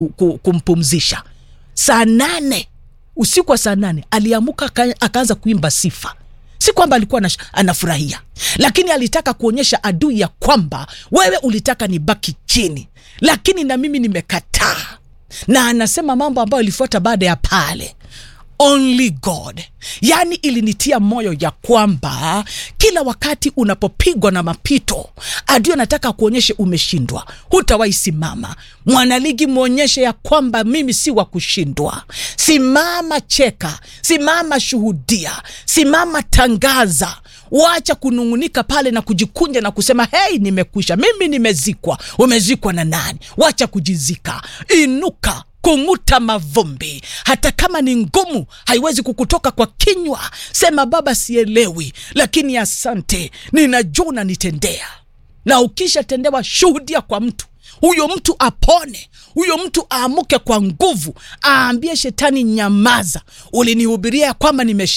ku- kumpumzisha saa nane usiku wa saa nane aliamuka aka- akaanza kuimba sifa si kwamba alikuwa anash- anafurahia lakini alitaka kuonyesha adui ya kwamba wewe ulitaka nibaki chini lakini na mimi nimekataa na anasema mambo ambayo ilifuata baada ya pale only god yaani ilinitia moyo ya kwamba kila wakati unapopigwa na mapito adui anataka kuonyeshe umeshindwa hutawahi simama mwanaligi mwonyeshe ya kwamba mimi si wa kushindwa simama cheka simama shuhudia simama tangaza wacha kunung'unika pale na kujikunja na kusema hei nimekwisha mimi nimezikwa umezikwa na nani wacha kujizika inuka kung'uta mavumbi hata kama ni ngumu haiwezi kukutoka kwa kinywa sema baba sielewi lakini asante ninajua unanitendea na ukishatendewa shuhudia kwa mtu huyo mtu apone huyo mtu aamuke kwa nguvu aambie shetani nyamaza ulinihubiria ya kwamba nimeshinda